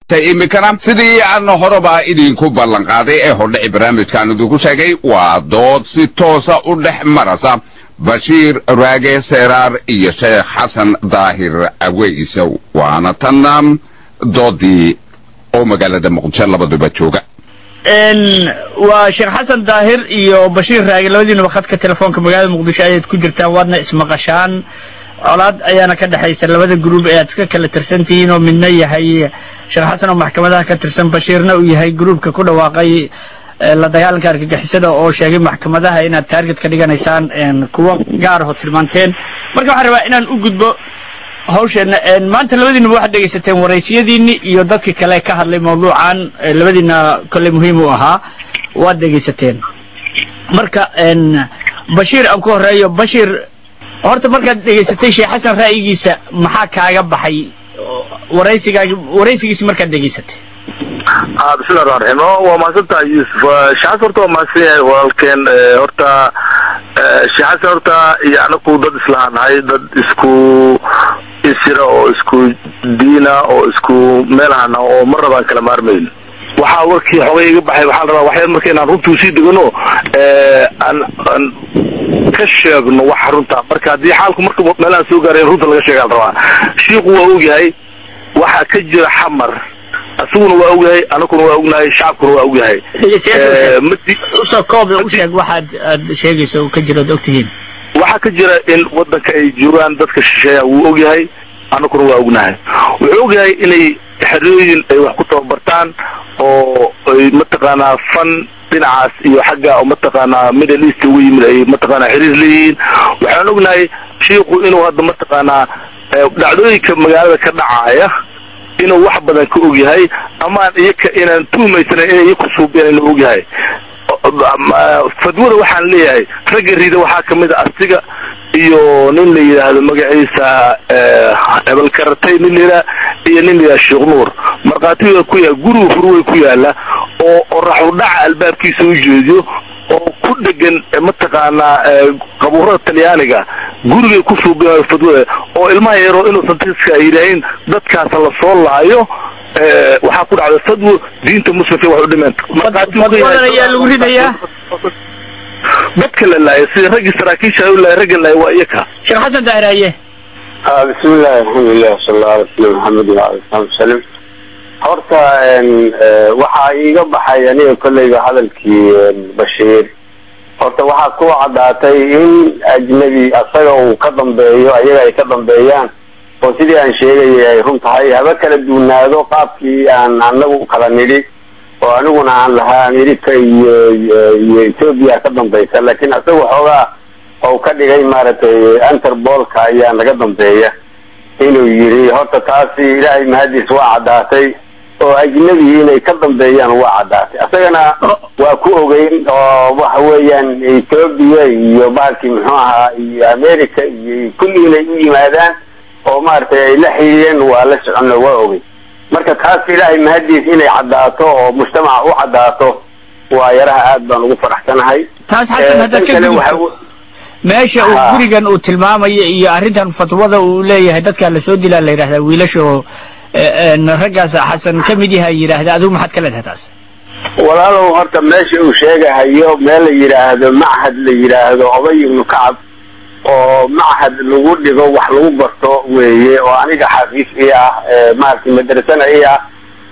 iminkana sidii aan horeba idinku ballanqaaday ee hordhici barnaamijkaan idinku sheegay waa dood si toosa u dhex marasa bashiir raage seeraar iyo sheekh xasan daahir aweys waana tanna doodii oo magaalada muqdisho labaduba jooga waa sheekh xasan daahir iyo bashiir raage labadiinaba khadka telefoonka magaalada muqdisho ayaad ku jirtaan waadna ismaqashaan colaad ayaana ka dhexaysa labada gruub ee aad iska kala tirsan tihiin oo midna yahay sheekh xasan oo maxkamadaha ka tirsan bashiirna uu yahay gruubka ku dhawaaqay la dagaalanka argagixisada oo sheegay maxkamadaha inaad taarget ka dhiganaysaan kuwo gaar aho tilmaanteen marka waxaan rabaa inaan u gudbo hawsheena maanta labadiinaba waxaad dhegaysateen waraysiyadiini iyo dadkii kale ka hadlay mawduucan labadiina kolley muhiim u ahaa waad dhegaysateen marka bashiir aan ku horeeyo bashiir horta markaad dhegaysatay sheekh xasan ra'yigiisa maxaa kaaga baxay waraysigaagi waraysigiisi markaad dhegaysatay bismillahi raxmaan raxiim waa mahadsantahay yuusuf sheekh xasan horta waa mahadsan yahay walaalkeen horta sheekh xasan horta iyo anaku dad islahaan nahay dad isku isira oo isku diina oo isku meel ahana oo mar rabaan kala maarmayn waxaa warkii xogay iga baxay waxaa la rabaa waxyar marka inaan runtii usii degano aan aan ka sheegno wax runta marka haddii xaalku marka meelaha soo gaaray runta laga sheegaa la rabaa shiiku waa ogyahay waxaa ka jira xamar asaguna waa ogyahay anaguna waa ognahay shacabkuna waa ogyahay usoo koob u sheeg waxaad aad sheegayso ka jira od ogtihiin waxaa ka jira in wadanka ay joogaan dadka shisheeya wuu ogyahay anaguna waa ognahay wuxuu ogyahay inay xerooyin ay wax ku tababartaan oo ay mataqaanaa fan dhinacaas iyo xagga mataqaanaa middle east ugu yimid ay mataqaanaa xiriir leeyihiin waxaan ognahay shiiku inuu hadda mataqaanaa dhacdooyinka magaalada ka dhacaaya inuu wax badan ka ogyahay amaan iyaka inaan tuhumaysanayn inay iyaku suubiyaan inuu ogyahay fadwada waxaan leeyahay ragga rida waxaa kamid a asiga iyo nin la yidhaahdo magaciisa hebelkaratay nin la yidhaha iyo nin la yidhaha sheekh nuur markhaatiga ku yaala guriga furweyn ku yaala oo oraxu dhaca albaabkiisa u jeediyo oo ku dhegan mataqaanaa qabuurada talyaaniga gurigay ku suubiyayo fadwada oo ilmaha yaroo inuusan tiska ay yidhaahin dadkaasa la soo laayo waxaa ku dhacda fadwo diinta muslimka wax u dhimeen fadwadan ayaa lagu ridayaa dadka la laaya sida raggii saraakiisha u laaya ragga laaya waa iyaka sheekh xasan daahir haye bismillahi alxamdulilah sala alla ala sala maxamed waala sabi wasalim horta waxaa iiga baxay aniga kolleyba hadalkii bashiir horta waxaa ku caddaatay in ajnebi asaga uu ka dambeeyo ayaga ay ka dambeeyaan oo sidii aan sheegayay ay run tahay haba kala duunaado qaabkii aan anagu kala nidhi oo aniguna aan lahaa america iyo iyo ethoobia ka dambaysa laakiin asaga xoogaa ou ka dhigay maaragtay interbolka ayaa naga dambeeya inuu yiri horta taasi ilaahay mahadiis waa caddaatay oo ajnebi inay ka dambeeyaan waa caddaatay asagana waa ku ogeyn oo waxa weeyaan ethoobia iyo bahalkii muxuu ahaa iyo america iyo kulli inay u yimaadaan oo maaragtay ay la xidhiideen waa la soconna waa ogey marka taas ilaahay mahadiis inay caddaato oo mujtamaca u caddaato waa yaraha aad baan ugu faraxsanahay taas xasan haddaad ka gudubto meesha uu gurigan uu tilmaamayo iyo arrintan fatwada uu leeyahay dadkaa lasoo dilaa la yidhahdaa wiilasha oo raggaas xasan ka mid yaha yidhaahda adigu maxaad ka leedahay taas walaalow horta meesha uu sheegahayo meel la yidhaahdo machad la yidhaahdo obay ibnu kacab oo machad lagu dhigo wax lagu barto weeye oo aniga xafiis i ah maaragtay madrasana i ah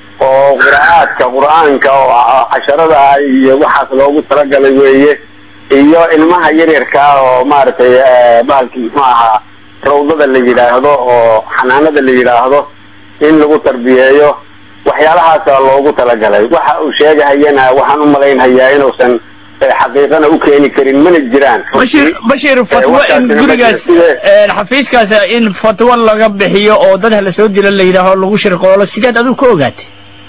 oo qira'aadka qur-aanka oo casharada iyo waxaas loogu talagalay weeye iyo ilmaha yaryarkaa oo maaragtay bahalkii muxuu ahaa rawdada la yidhaahdo oo xanaanada la yidhaahdo in lagu tarbiyeeyo waxyaalahaasa loogu talagalay waxa uu sheegahayana waxaan umalaynhayaa inuusan xaqiiqana u keeni karin mana jiraan bashir bashir fatwo in gurigaas xafiiskaas in fatwo laga bixiyo oo dad hala soo dilo la yidhaaho lagu shirqoolo sideed adigu ka ogaatay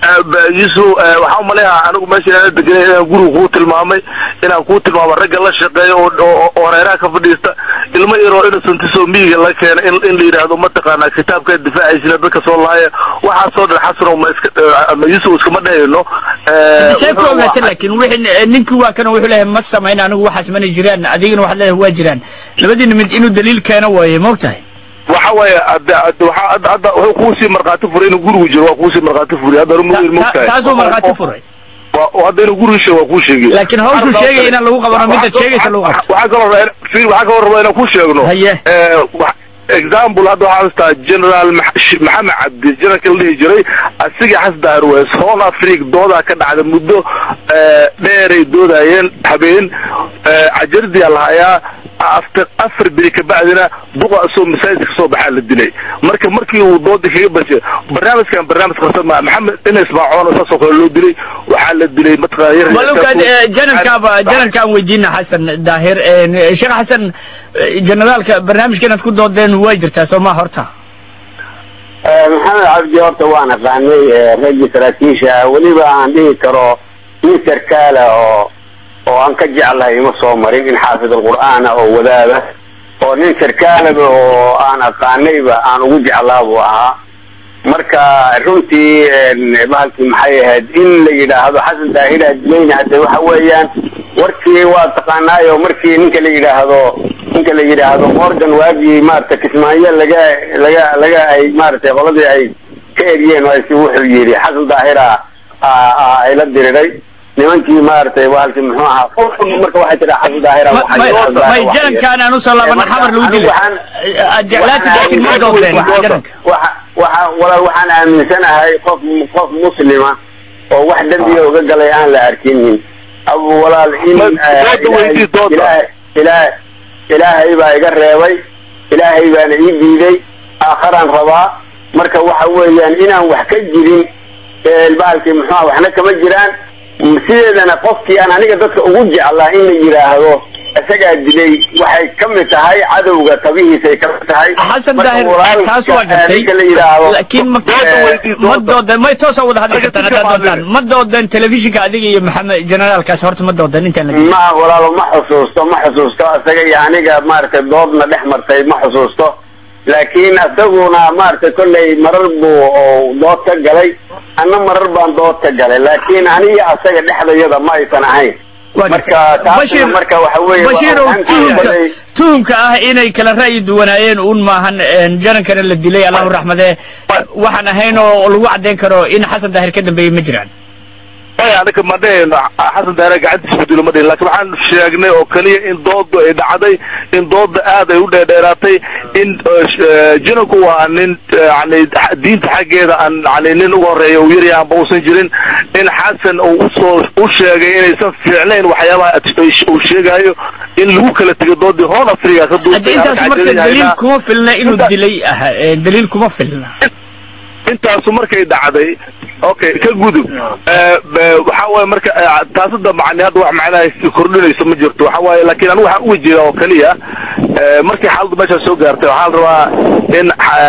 yusuf waxaa umaleeyaha anigu meesha inaan degenay inaan guriga kuu tilmaamay inaan kuu tilmaamo ragga la shaqeeyo oo hareeraha ka fadhiista ilmo yaroo innocentiso miyiga la keena in in la yidhaahdo mataqaanaa kitaabka difaacaysa dadka soo laaya waxaasoo dhan xasano ma iska ma yusuf iskama dhehayno see ku ogaatay laakin wixii ninkii waa kana wuxuu leeyahay ma samayn anigu waxaas mana jiraan adigana waxaad leedahay waa jiraan labadiina mid inuu daliil keeno waaye ma ogtahay waxa weeye hadda hadda waxa- hadda hadda wuxuu kuusii markhaati furay inuu gurigu jiro waa kuusii markhaati furay hadda Ta- rumawir ta- mogtahay taasuu markhaati furay Waa- hadda inuu gurigu sheego waa kuu sheegay laakiin hawshuu sheegaya inaan lagu qabano midda sheegaysa lagu qabto waxaa kaloo rabaa fiir waxaa kaloo rabaa inaan ku sheegno Haye. Eh, wa- example hadda waxaa haystaa general Max- Sh- maxamed cabdi generalka la dhihi jiray asiga xasda airways hall africa doodaa ka dhacda muddo eh, dheeray doodayeen habeen eh, cajardiyaa lahayaa after afar beri kabacdina duqa isoo masaajidka kasoo baxaa la dilay marka markii uu doodii kaga bashay barnaamijkan barnaamij qarsan maa maxamed ina ismaacoon saasoo kale loo dilay waxaa la dilay mataqaana walukaad janarkaaba janarkaan weydiina xasan daahir een, sheekh xasan eh, generaalka barnaamijka inaad ku doodeen way jirtaa soo ma horta maxamed cabdi horta waan aqaanay eh, raggii saraakiisha ah weliba aan dhihi karo nin sarkaala oo oo aan ka jeclahay ima soo marin in xaafid alqur'aan ah oo wadaada oo nin sarkaalaba oo aan aqaanayba aan ugu jeclaa buu ahaa marka runtii een, bahalkii maxay ahayd in la yidhaahdo xasan daahir adileyne hadde waxa weeyaan warkii waa taqaanaayo markii ninka la yidhaahdo ninka la yidhaahdo morgan waagii maarata kismaayo laga laga laga ay maaragtay qoladii ay ka eriyeen oo si wuxuu yidhi xasan daahira aa- aa ayla diriray nimankii maaragtay bahalkii muxuu ahaa marka waxay tidhaa xasan daahira Ma- waxay may yidhaahdaa may waxay- janankaan aan usoo laabana Marka, xamar lagu anigu dilay waxaan- aad jeclaati laakiin ma doodeen jananka waxa waxa walaal waxaan aaminsanahay qof qof muslima oo wax dembiga uga galay aan la arkinin abu walaal in Ma- eh, dooda weydii, dooda. ilaahay ilaahay ilaahay baa iga reebay ilaahay baana ii diiday aakharaan rabaa marka waxa weeyaan inaan wax ka jirin ee bahalkii muxuuha waxna kama jiraan sideedana qofkii aan aniga dadka ugu jeclaa in la yidhaahdo isagaa dilay waxay ka mid tahay cadowga tabihiisay ka mid tahay xasan Marka daahir walaalka, taas waa gartay ninka la yidhaahdo laakiin ma Dooda weydii, ma dooda. doodeen may toosa wada hadli Adiga kartaan si haddaad fiican doontaan ma doodeen telefishinka adiga iyo maxamed generaalkaas horta ma doodeen intaan la dilay ma walaalo ma xusuusto ma xusuusto isaga iyo aniga maaragtay doodna dhex martay ma xusuusto laakiin isaguna maaragtay kollay marar buu oo dood ka galay anna marar baan dood ka galay laakiin aniga asaga dhexdayada ma aysan ahayn Waa marka gartay. taasna Bashir- marka waxa weeye waa Bashir oo arrintii tuhumka baday- tuhumka ah inay kala ra'yi duwanaayeen un maahan een, janankana la dilay allahu raxmadee waxaan ahayn oo lagu caddayn karo in xasan daahir ka dambeeyey ma jiraan maya anaga ma dhehayno xasan daare gacantiisa ku dilo ma dhihin laakiin waxaan sheegnay oo keliya in doodu ay dhacday in dooda aad ay u dheerdheeraatay in eh, jinanku waa nin eh, yani diinta xaggeeda aan yani nin uga horeeya uu yaryahay aanba uusan jirin in xasan uu usoo u sheegay inaysan fiicnayn waxyaabaha at- uu sheegayo in lagu kala tego doodii hoon africa ka haddii intaas marka daliil kuma filna inuu Inta- dilay ah ee, daliil kuma filna intaasu markay dhacday okay ka gudub Eh, be- waxa waaye marka eh, taasada macni hadda wax macnaha kordhinayso ma jirto waxa waaye laakiin anigu waxaan uga jeeda oo keliya eh, markii xaaladdu meeshaa soo gaartay waxaa la rabaa in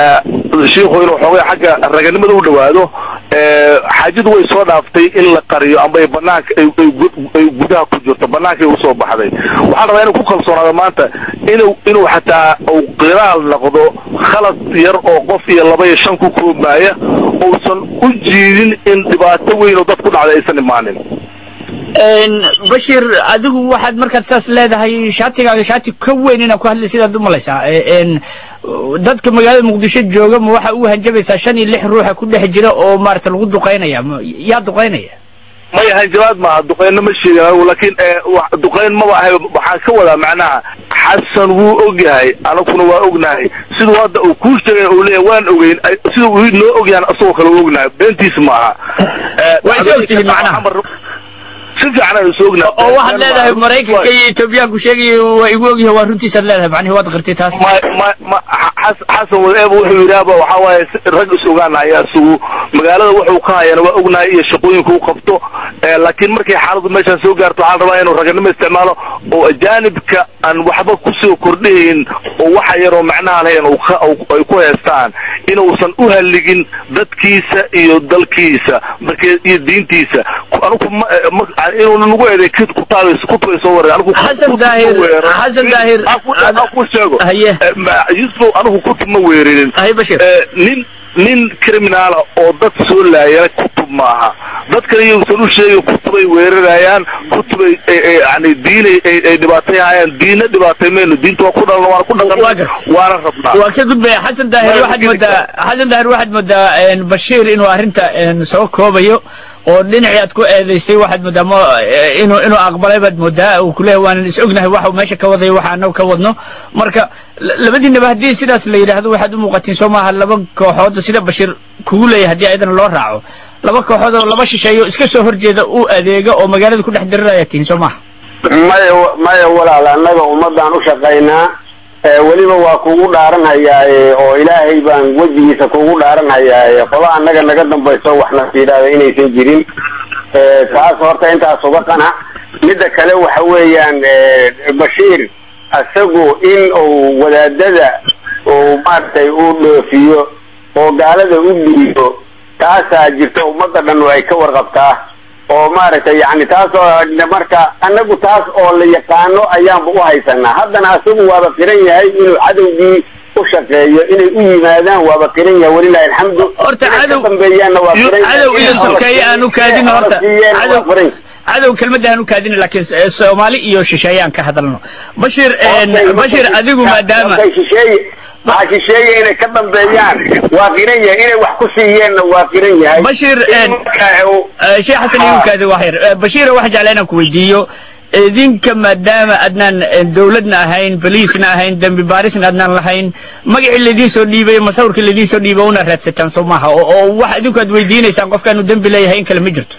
eh, shiikhu inuu xoogay xagga raganimada u dhawaado eh, xaajadu way soo dhaaftay in la qariyo amba ay banaanka ay ay gu- ay gudaha ku jirto banaanka ay usoo baxday waxaa la rabaa inuu ku kalsoonaado maanta inuu inuu xataa uu qiraal noqdo khalad yar oo qof iyo laba iyo shan ku koobmaaya uusan u jiidin in dhibaato weyn oo dad ku dhacday aysan imaanin Een, bashir adigu waxaad markaad saas leedahay shaatigaaga shaati ka weyn inaad ku hadlay sidaad u malaysaa Ee, een, dadka magaalada muqdisho jooga ma waxa u hanjabaysaa shan iyo lix ruuxa ku dhex jira oo maarata lagu duqaynaya ma- yaa duqaynaya maya hanjabaad maaha duqeynna ma sheegin anigu laakiin eh, wax- duqeyn maba ahay waxaan ka wadaa macnaha xasan wuu ogyahay anaguna waa ognahay siduu hadda uu kuu sheegay uu leeyahay waan ogeyn ay- siduu uu noo ogyahan asagoo kale u ognahay beentiis maaha Eh, Waa is ogtihiin macnaha. si fiican aan is ognahay oo waxaad leedahay maraykanka iyo etoobiyaanku sheegay waa igu ogyahay waa runtiisaad leedahay macnihi waad qirtay taas ma ma ma xas- xasan wadeeba wuxuu yidhaahba waxaa waaye si- rag is ogaanaya isugu magaalada wuxuu ka hayana waa ognahay iyo shaqooyinka uu qabto Eh, laakiin markay xaaladdu meeshaan soo gaarto waxaa la rabaa inuu raganimo isticmaalo oo ajaanibka aan waxba kusoo kordhayn oo waxa yaroo macnaha lahayn uu ka- uu- ay ku heestaan inuusan u halligin dadkiisa iyo dalkiisa markee iyo diintiisa Ku- anigu ma- eh, ma- inuu nagu eeday kid kutaabay kutubay soo waray anigu Xasan kutub ma Daahir- weeraro. Xasan Daahir- Aan ku- aan ku sheego Haye. Eh, ma- yusuf anigu kutub ma weerinin hay bashir Eh, nin nin criminaala oo dad soo laaya kutub maaha dadkana iyagsan u sheegay kutubay weerarayaan kutubay yani diinay ay dhibaatayhayaan diina dhibaatay mayno diinta waa ku dhalna waana ku dhaqan waana rabnaa waa ka gudbaya xasan daahir waxaad moodaa xasan daahir waxaad moodaa bashiir inuu arrinta soo koobayo oo dhinacii aad ku eedaysay waxaad moodaa m inuu inuu aqbalay baad moodaa uu kuleeyahy waanan is ognahay waxa meesha ka wadaya waxa anagu ka wadno marka labadiinaba haddii sidaas la yidhaahdo waxaad u muuqatiin soo maaha laba kooxood sida bashiir kugu leeyahay haddii ayadana loo raaco laba kooxood oo laba shisheeyo iska soo horjeeda u adeega oo magaalada ku dhex diriraya tihin soo maha maya maya walaal annaga ummaddaan u shaqaynaa weliba waa kugu dhaaranhayaaye oo ilaahay baan wejigiisa kugu dhaaranhayaaye qola annaga naga dambayso waxna yidhaahda inaysan jirin taas horta intaas uga qanac midda kale waxa weeyaan bashiir isagu in uu wadaadada uu maaragtay uu dhoofiyo oo gaalada u dhiibo taasaa jirta ummadda dhan ay ka warqabtaa oo maaragtay yani taas oo marka anagu taas oo la yaqaano ayaanba u haysanaa haddana isagu waaba qiran yahay inuu cadowgii u shaqeeyo inay u yimaadaan waaba qiran yahay walilahi alxamdu horta cadow dambeeyaanna waa qiran cadow iyo sokeeye aan u kaadin horta cadow cadow kelmadda aan u kaadin laakiin soomaali iyo shisheeyaan ka hadalno bashir bashir adigu maadaama shisheeye waxaa shisheeye inay ka dambeeyaan waa qiran yahay inay wax ku siiyeenna waa qiran yahay bashir sheekh xasan igu kaadi wax yar bashir waxaan jeclaa inaan ku weydiiyo idinka maadaama adnaan dawladna ahayn boliisna ahayn dembi baarisna adnaan lahayn magacii laidiin soo dhiibay masawirkii laidiin soo dhiibay una raadsataan soo maaha oo wax idinku aad weydiinaysaan qofkaanu dembi leeyahay in kale ma jirto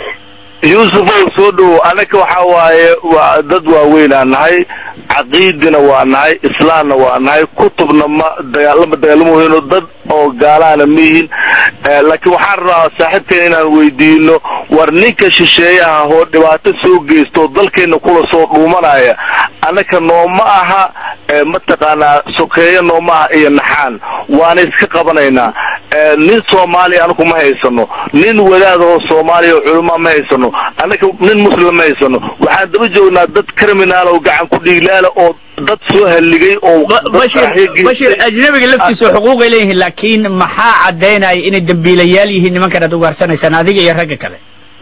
yuusuf ow soo dhowo anaka waxa waaye waa dad waaweynaa nahay caqiidina waa nahay islaamna waa nahay kutubna ma dagaalama dagaalamahoyno dad oo gaalaana ma yihin laakiin waxaan rabaa saaxiibkeena inaan weydiino war ninka shisheeyaha oo dhibaato soo geysto dalkeena kula soo dhuumanaya annaka nooma aha mataqaanaa sokeeyo nooma aha iyo naxaan waana iska qabanaynaa nin soomaaliya anaku ma haysano nin wadaad oo soomaaliya oo culamaa ma haysano annaka nin muslim ma haysano waxaan daba joognaa dad criminaal oo gacan ku dhiiglaala oo dad soo halligay oo bashir bashir ajnabiga laftiisa xuquuqay leeyihiin laakiin maxaa caddaynaya inay dambiilayaal yihiin nimankan aad ugaarsanaysaan adiga iyo ragga kale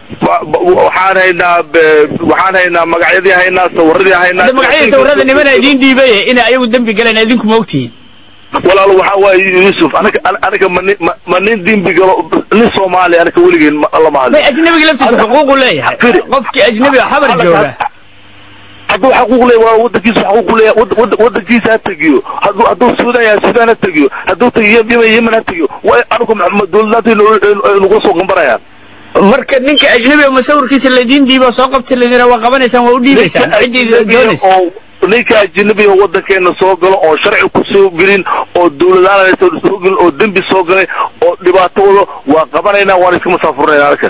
waxaan haynaa waxaan haynaa magacyadii haynaa sawiradii haynaa magacyadii sawirada nimana idiin dhiibay inay ayagu dembi galeen idinku ma ogtihiin walaal waxa waaye yuusuf anaga anaga mani ma nin dembi galo nin soomaali anaga weligeen lama hadlo may ajnabiga laftiisa xuquuqu leeyahay qofkii ajnabiga xabar jooga hadduu xaquuq leeyahay waa wadankiisa xaquuq leeyahay wadankiisa ha tegiyo hadduu hadduu suudaan yahay suudaan ha tegiyo hadduu tegiyo yemen yemen ha tegiyo waa anagu dawladnaanta nagu soo gambarayaan marka ninka ajnabiga masawirkiisa laidiin dhiibo soo qabta ladina waa qabanaysaan waa u dhiibaysaan ciddii doonaysa ninka ajnabiga wadankeena soo galo oo sharci ku soo gelin oo dawladaan soo gelin oo dembi soo galay oo dhibaato wado waa qabanaynaa waan iska masaafurnayna arka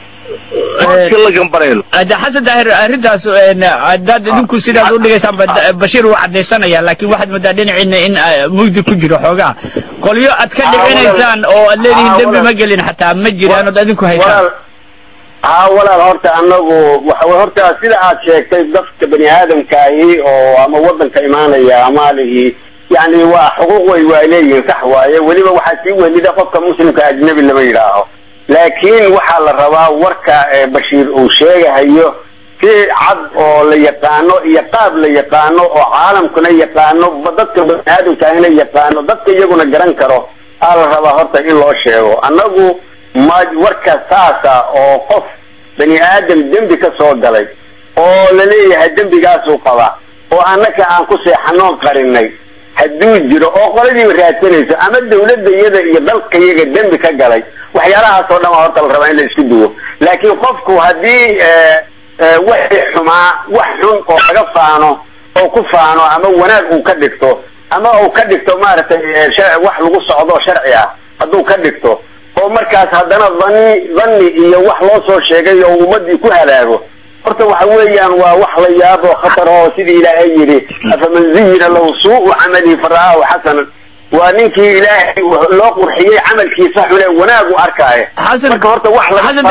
la gambanayno hadda xasan daahir arrintaas haddaad idinku sidaad u dhigaysaan bashiir wuu caddaysanaya laakiin waxaad moodaa dhinaciina in mugdi ku jiro xoogaa qolyo aad ka dhicinaysaan oo aad leedihiin dembi ma gelin xataa ma jiraan ood adinku haysaan haa walaal horta anagu waxa horta sida aad sheegtay dadka bani aadamkaahi oo ama wadanka imaanaya amaalihii yani waa xuquuq way waa leeyihiin sax waaye weliba waxaa sii welida qofka muslimka ajnabi lama yidhaaho laakiin waxaa la rabaa warka bashiir uu sheegahayo si cad oo la yaqaano iyo qaab la yaqaano oo caalamkuna yaqaano dadka bani aadamkaahina yaqaano dadka iyaguna garan karo aa la rabaa horta in loo sheego annagu ma warka saasa oo qof bani aadam dembi ka soo galay oo la leeyahay dembigaasuu qaba oo annaka aan ku seexanoon qarinay hadduu jiro oo qoladiiba raadsanayso ama dawladda iyada iyo dalka iyaga dembi ka galay waxyaalahaas oo dhan waa horta la rabaa in la isku duwo laakiin qofku haddii wixii xumaa wax xun oo laga faano oo ku faano ama wanaag uu ka dhigto ama uu ka dhigto maaragtay wax lagu socdo sharci ah hadduu ka dhigto oo markaas haddana dani dani iyo wax loo soo sheegay oo ummadii ku halaago horta waxa weeyaan waa wax la yaabo khatar oo sidii ilaahay yidhi afaman zuyina lahu suu'u camalihi fara'aahu xasanan waa ninkii ilaahay loo qurxiyey camalkiisa xune wanaag u arkaayo marka horta wax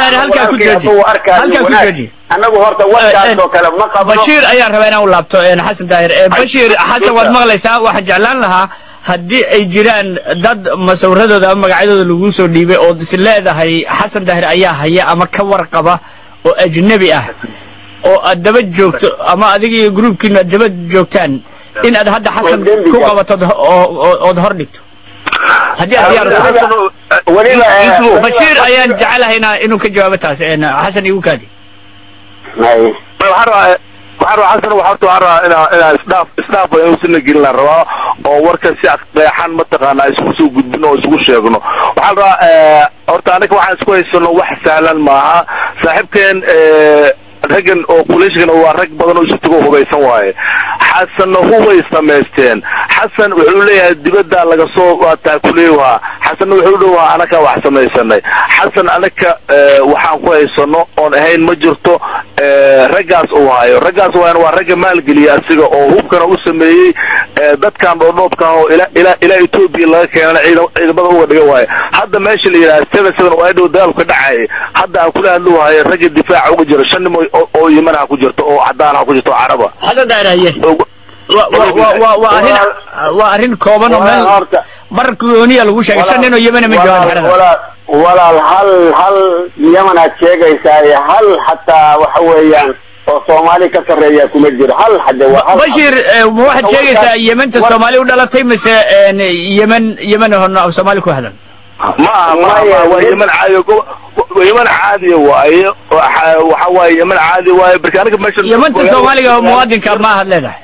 halkaa annagu horta warkaas oo kale ma qabno bashiir ayaan rabaa inaan u laabto xasan daahir bashiir xasan waad maqlaysaa waxaan jeclaan lahaa haddii ay jiraan dad masawradooda ama magacyadooda lagu soo dhiibay ood is leedahay xasan daahir ayaa haya ama ka warqaba oo ajnebi ah oo aad daba joogto ama adiga iyo gruubkiinu aad daba joogtaan in aad hadda xasan Oo dembiga. ku qabato ood hor dhigto haddii aad diyaar u tahay weliba eh, bashiir ayaan jecelahay ina- inuu ka jawaabo taas een, xasan igu kaadi Hay. waxaan rabaa waxaan rabaa xasan waxaa horta waxaan rabaa inaa inaa isdhaaf isdhaaf inuu sina gelin la rabaa oo warka si qeexan mataqaanaa isku soo gudbino oo isugu sheegno waxaan rabaa eh, horta anaga waxaan isku haysano wax sahlan maaha saaxiibkeen eh, raggan oo kuleeshkan waa rag badan oo isu tago hubaysan waaye xasanna hubay samaysteen xasan wuxuu leeyahay dibaddaa laga soo waataa kuleewaha xasanna wuxuu dhowaa anakaa wax samaysanay xasan anaka eh, waxaan ku haysano oon ahayn ma jirto eh, raggaas uu hayo raggaas waana waa ragga maalgeliya asiga oo hubkana u sameeyey eh, dadkan dhoodhoobka ah oo ila ila ilaa etoobiya laga keenana ciidam- ciidamada uga dhiga waaye hadda meesha la yidhaha seven seven oo adhow dagaalku ka dhacayay hadda aan kula hadluu hayo ragga difaaca uga jiro shan nim oo oo yeman ha ku jirto oo cadaan ha ku jirto oo caraba xasan daahir haye oo- wa- wa- wa- wa- waa arrin waa arrin kooban oo meel Walaal horta bar gooniya lagu sheegay shan nin oo yemana ma joogaan walaal- xerada walaal walaal hal hal yaman aad sheegaysaa iyo hal xataa waxa weeyaan oo soomaali ka sarreeya kuma jiro hal xade waa hal bashir eh, ma waxaad Warka- sheegaysaa yementa war- soomaali u dhalatay mise een, yemen yemen hono af soomaali ku hadlan ma aha ma aha, ma aha, waa yeman caadi go- waa yeman caadiya waaye waxa waxa waaye yeman caadi waaye marka aniga meesha yementa soomaaliga oo muwaadinka ma ahad leedahay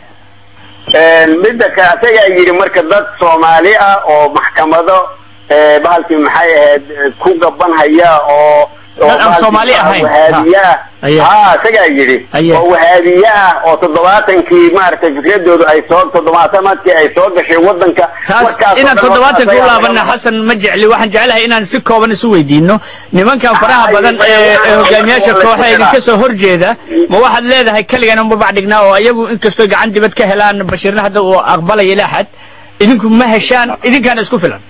midda ka asagaa yidhi marka dad soomaali ah oo maxkamado eh, bahalkii maxay ahayd eh, ku gaban haya oo oo Dad aan bahalkii Soomaali ahayn. wahaabiye ah Aye. ha isagaa yidhi Aye. oo wahaabiye ah oo toddobaatankii maaragtay fikradoodu ay soo toddobaatamadkii ay soo gashay wadanka taas markaasoo inaan dhan toddobaatan ku asagaa laabana laga- xasan ma jecli waxaan jeclahay inaan si kooban isu weydiino nimankan faraha Ay, badan ay, ee ay, ee hogaamiyaasha ay, kooxa ay, idinka soo horjeeda ma waxaad leedahay keligan uma bacdhignaa oo iyagu inkastoo gacan dibad ka helaan bashiirna hadda uu aqbalaya ilaa xad idinku ma heshaan idinkaana isku filan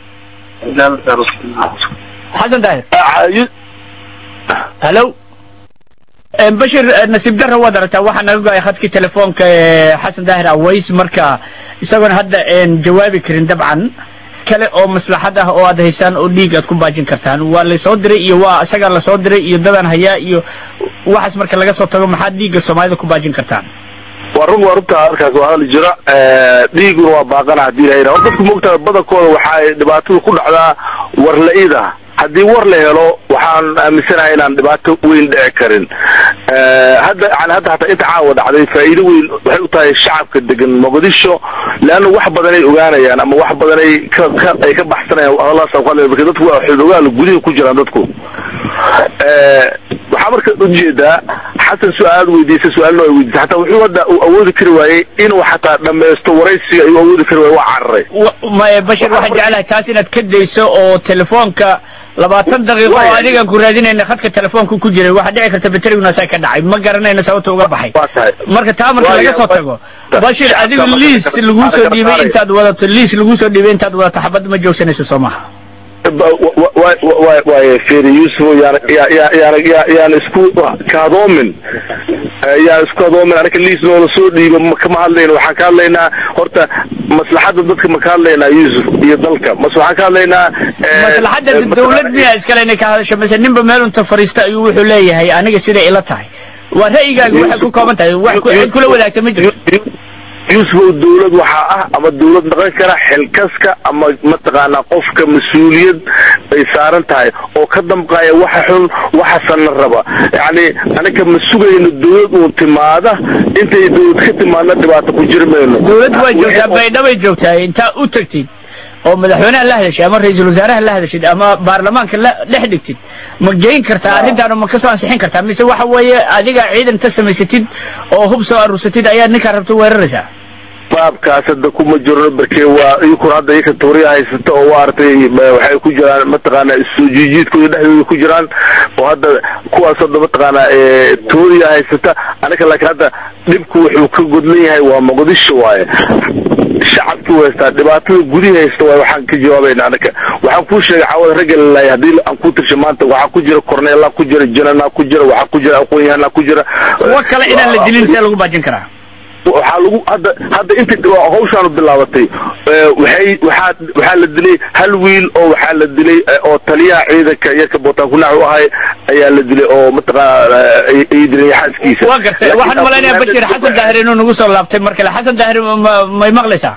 xasan daahir hallo bashir nasiib darra waad aragtaa waxaa naga go-ay khadkii telefoonka ee xasan daahir aways marka isagoona hadda een jawaabi karin dabcan kale oo maslaxad ah oo aad haysaan oo dhiig aad ku baajin kartaan waa lasoo diray iyo waa isagaa lasoo diray iyo dadaan hayaa iyo waxaas marka laga soo tago maxaad dhiigga soomaalida ku baajin kartaan waa run waa runta halkaas waa hadli jira dhiiguna waa baaqana hadii lahayna hor dadku moogtaa badankooda waxay dhibaatadu ku dhacdaa war la-ida haddii war la helo waxaan aaminsanahay inaan dhibaato weyn dhici karin hadda yani hadda hataa inta caawa dhacday faa'iido weyn waxay u tahay shacabka degan muqdisho leanna wax badanay ogaanayaan ama wax badanay ka ka ay ka baxsanayaan hadalaas ku hadlaya marka dadku waa xogogaal gudihi ku jiraan dadku waxaa marka ujeedaa xasan su-aalaad weydiisay su-aalna ay weydiisay hataa wuxuu hadda uu awoodi kari waayey inuu xataa dhamaysto waraysiga ayuu awoodi kari waayey waa cararay maya bashir waxaan jeclahay taas inaad ka dayso oo telefoonka labaatan daqiiqo oo Waya. adigaan ku raadinayna khadka telefoonka ku jiray waxaa dhici karta bateriguna saa ka dhacay ma garanayna sababta uga baxay waa tahay marka taa marka Waya, laga soo wa- tago ta- bashir shacabka adigu marka liis ka- lagu soo ka dhiibay saaraya. intaad wadato liis lagu soo dhiibay intaad wadato xabad ma joogsanayso soo maha waay feri yusuf yaan ya- ya- yaan ya- yaan isku kaadoomin Eh, yaan isku kaadoomin anaga liis noola soo dhiibo ma- kama hadlayno waxaan ka hadlaynaa horta maslaxadda dadka ma ka hadlaynaa yusuf iyo dalka mase waxaan ka hadlaynaa eh, maslaxadda eh, dawlad miyaa iskale inay ka hadasho mise ninba meel unta fariista ayuu wuxuu leeyahay aniga siday ila tahay waa ra'yigaaga waxay ku kooban tahay wax ku- cid kula wadaagta ma jirto yusufow dawlad waxaa ah ama dawlad dhaqan kara xilkaska ama mataqaanaa qofka mas-uuliyad bay saaran tahay oo ka damqaya waxa xun waxaasana raba yacni anaga ma sugayno dawlad uun timaada intay dawlad ka timaadna dhibaato ku jiri mayno dawlad waa joogtaa baydhabay joogtaa intaa u tagtid oo madaxweynaha la hadashid ama ra-iisul wasaaraha la hadashid ama baarlamaanka la dhex dhigtid ma geyn kartaa arrintaan oo ma kasoo ansixin kartaa mise waxa weeye adiga ciidan ka samaysatid oo hub soo aruursatid ayaad ninkaa rabto weeraraysaa baabkaas hadda kuma jirno barke waa iyakuna hadda iyaka tuuriya haysata oo waaragtay ma- waxay ku jiraan mataqaanaa soo jiijiidkooda dhexdooda ku jiraan oo hadda kuwaas hadda mataqaanaa eh, tuuriya haysata anaga laakiin hadda dhibku wuxuu ka godlan yahay waa muqdisho waaye shacabki u haystaa dhibaatada gudihi haysta waaye waxaan ka jawaabayna anaga waxaan kuu sheegay caawada ragga lalaaya haddii aan ku tirsha maanta waxaa ku jira korneelaa ku jira jananaa ku jira waxaa ku jira aqoon-yahanaa ku jira kuwo kale inaan la dilin see lagu baajin karaa waxaa lagu hadda hadda intii hawshaanu bilaabatay waxay waxaa waxaa la dilay hal wiil oo waxaa la dilay oo taliyaha ciidanka yarka bootaan ku naax u ahay ayaa la dilay oo mataqaana ay dilay xaaskiisa waa gartay waxaan malaynayaa bashir xasan daahir inuu nagu soo laabtay mar kale xasan daahir ma- may maqlaysaa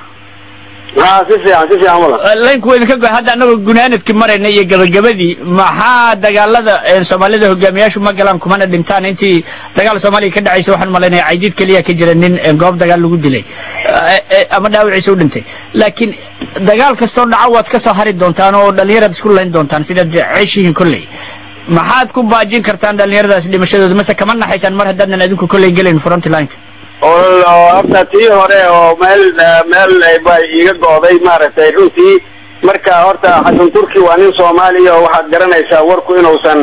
ha si fiican si fiican wala laynku waa idinka go hadda annagoo gunaanadkii marayna iyo gabagabadii maxaa dagaalada ee soomaalida hogaamiyaashu ma galaan kumana dhintaan intii dagaal soomaaliya ka dhacaysa waxaan malaynaya caydiid keliya ka jira nin ee goob dagaal lagu dilay Eh, eh, ama dhaawiciisa u dhintay laakiin dagaal kastoo dhaco waad ka soo hari doontaan oo dhallinyaraad isku layn doontaan sidaad ceeshihiin kolley maxaad ku baajin kartaan dhallinyaradaas dhimashadooda mase kama naxaysaan mar haddaadan adinku kolley gelayn frontlineka oo oo horta tii hore oo meel meel ba iiga go'day maaragtay runtii marka horta xasan turki waa nin soomaaliya oo waxaad garanaysaa warku inuusan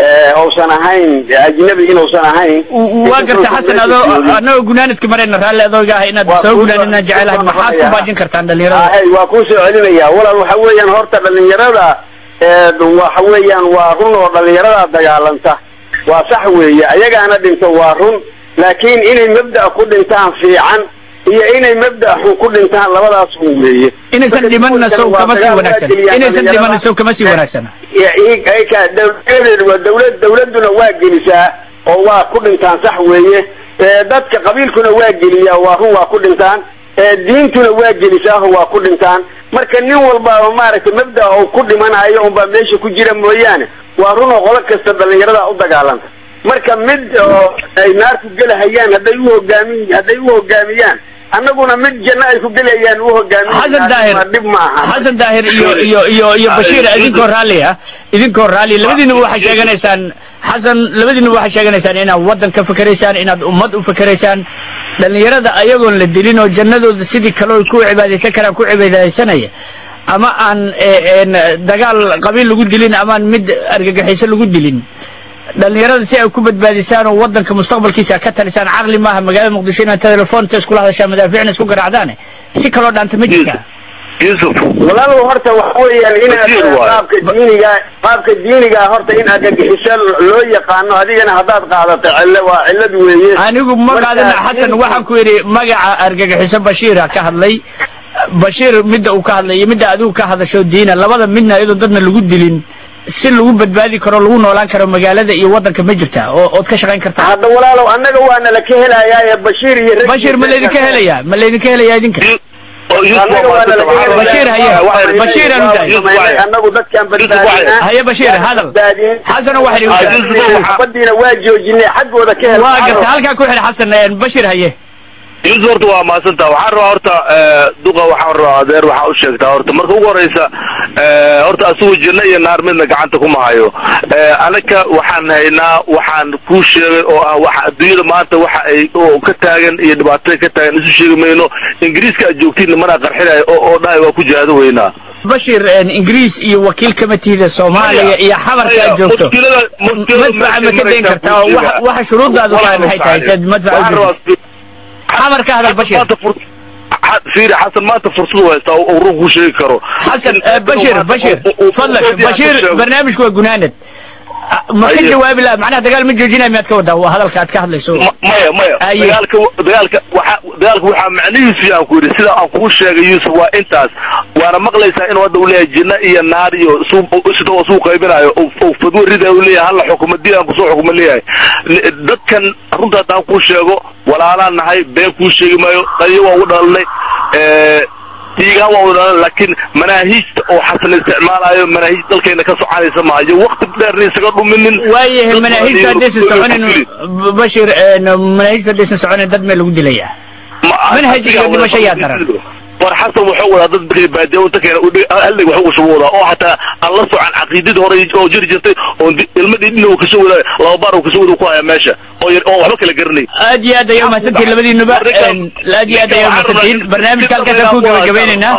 uusan ahayn ajnabi inuusan ahayn waa garta xasan adoo annagoo gunaanadka marayna raalli adooga ah inaad Waa soo kuu gunaan inaan jecelahay soo maxaad ku noqonaya. baajin kartaan dhallinyarada hay waa kuu soo celinaya walaal waxa weeyaan horta dhalinyarada ee, waxa weeyaan waa run oo dhalinyarada dagaalanta waa sax weeye ayagaana dhinto waa run laakiin inay mabda' ku dhintaan fiican iyo inay mabda' xun ku dhintaan labadaas un weeye inaysan Marka dhimanna sow waa kama sii dagaal wanaagsan waa inaysan geliyaan dhimanna sow kama sii dhalinyarada. wanaagsana Ya- i- ay ka dawladeedu waa dawlad dawladuna waa gelisaa oo waa ku dhintaan sax weeye ee, dadka qabiilkuna waa geliyaa waa run waa ku dhintaan ee, diintuna waa gelisaa oo waa ku dhintaan marka nin walba oo maaragtay mabda uu ku dhimanayo unbaa meesha ku jira mooyaane waa run oo qolo kasta dhalinyarada u dagaalanta marka mid oo ay naarku gelahayaan hadday u hogaami hadday u hogaamiyaan annaguna mid janno ay ku gelayaan u hogaamiyan xasan daahir dhib maaha xasan daahir iyo iyo iyo iyo bashiir idinkoo raalli ah idinkoo raalli labadiinaba waxay sheeganaysaan xasan labadiinaba waxay sheeganaysaan inaad waddan ka fakeraysaan inaad ummad u fakeraysaan dhallinyarada ayagoon la dilin oo jannadooda sidii kale oy ku cibaadaysan karaan ku cibaadaysanaya ama aan eh, een, dagaal qabiil lagu dilin amaan mid argagixiso lagu dilin dhallinyarada si ay ku badbaadisaan oo waddanka mustaqbalkiisa ka talisaan caqli maaha magaalada muqdisho inaad telefoonta iskula hadashaan madaafiicna isku garaacdaane si kaloo dhaanta ma jirtaa yusuf walaalow horta waxa weeyaan inaad Wasiir waaye. qaabka diiniga qaabka diiniga horta in argagixiso loo yaqaano adigana haddaad qaadato cille waa cillad weeye anigu ma Marka, qaadana xasan nin- waxaan ku yidhi magaca argagixiso bashiira ka hadlay bashiir midda uu ka hadlay iyo midda adigu ka hadasho diina labada midna iyadoo dadna lagu dilin si lagu badbaadi karo lagu noolaan karo magaalada iyo waddanka ma jirtaa oo ood ka shaqayn kartaa hadda walaalow annaga waana la ka helayaa bashiir iyo rag- bashiir ma laydinka helayaa ma laydinka helayaa idinka annaga waana la ka helayaa. Bashiir haye. Bashiir aan u daayay. Samaynay, annagu dadkaan badbaadinaa haye bashiir hadal xasano waxay Ah, idinku Yusuf, waxaa- xabadiina waa joojinay xaggooda ka hel waa garta halkaa ku xidhi xasan een, bashiir haye yusuf horta waa mahadsantaa waxaan rabaa horta duqa waxaan rabaa adeer waxaa u sheegtaa horta marka ugu horeysa horta asugu janno iyo naar midna gacanta kuma hayo anaka waxaan haynaa waxaan kuu sheegay oo ah waxa adduunyada maanta waxa ay oo ka taagan iyo dhibaatada ka taagan isu sheegi mayno ingiriiska aad joogtiin mana qarxinaya oo oo dhahay waa ku jihaado weynaa bashir een, ingiriis iyo wakiil kama tihida soomaaliya iyo xabarka aad joogto mushkilada mushkilada madfaca ma ka dayn kartaa oo waxa- waxa shuruuddaadu tahay maxay tahay saad madfaca u joogto xabar ka hadal bashir maanta fur- xa- fiiri xasan maanta fursad u haystaa oo run kuu sheegi karo xasan eh, bashir bashir fadlak bashir barnaamijku waa gunaanad Ah, ma ka Aye. jawaabi laha macnaha dagaal ma joojinaya miyaad ka wadaa waa hadalka aad ka hadlayso Ma- maya maya Aye. dagaalka dagaalka waxa dagaalka waxaa macnihiisu aan ku yidhi sida aan kuu sheegay yuusuf waa intaas waana maqlaysaa inuu hadda uu leeyahay jinno iyo naar iyo suu- sida oo suu qaybinayo oo- oo fadwo rida uu leeyahay halla xukumo diin aan kusoo xukumo leeyahay Ni- dadkan runta haddaan kuu sheego walaalaan nahay been kuu sheegi maayo qaliyo waa u dhalalnay Eh, diigaan waa u dhalan laakiin manaahiijta oo xasan isticmaalayo manaahiij dalkeena ka soconaysa maayo waqti dheerna isaga dhuminin waayahay Dad manaahijta badan haddaysan iyo- soconin B- bashir een, manaahijta haddaysan soconin dad mee lagu dilaya manhaj iyo dhimasho yaa daran. war xasan wuxuu wadaa dad bixi baadiya inta keena hallig wax ugu shubo wadaa oo xataa aan la socon caqiidadii hore oo jiri jirtay oo di- ilmadii dhin uu kasoo wadaa laba baar uu kasoo wada ku haya meesha oo yar- oo waxba kala garanay aad iyo aad ayaa umahadsantihin labadiinuba een, aad iyo aad ayaa umahadsantihin barnaamijka halkaasaan ku gabagabaynaynaa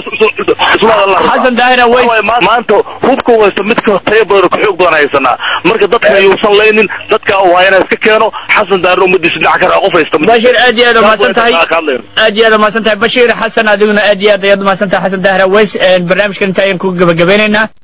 xasan daahira way maanta hubka u haysta midka tayo badan oo ka xoog badan haysanaa marka dadka yuusan laynin dadka waa inaa iska keeno xasan daahir ummadiisa dhinac kale qof haysta bashir aad iyo aad umahadsan tahay Ka hadlayo. aad iyo aad umahadsan tahay bashir xasan adiguna aad iyo aad ayaad umahadsan tahay xasan daahira ways een, barnaamijkan inta ayaan ku gabagabaynaynaa